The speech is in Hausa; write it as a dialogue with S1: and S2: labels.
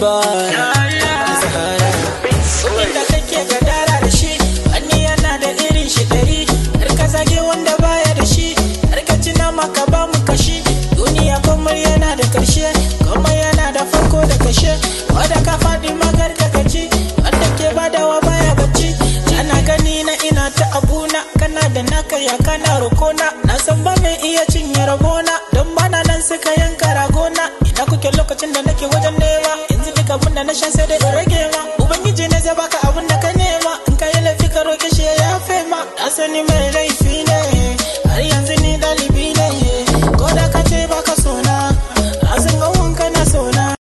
S1: boy Zahara Inda kake gadara da shi Wani yana da irin shi dari Har ka zage wanda baya da shi Har ka ci nama ka ba mu kashi Duniya komai yana da karshe Komai yana da farko da kashe Wanda ka faɗi magar ka gaji Wanda ke badawa baya bacci Ana gani na ina ta abuna Kana da naka ya kana rokona Na san ba mai iya cinye rabona Don bana nan suka yanka ragona Ina kuke lokacin da nake wajen nema Yanzu duk abin da na sha sai dai in rage ma Ubangiji ne zai baka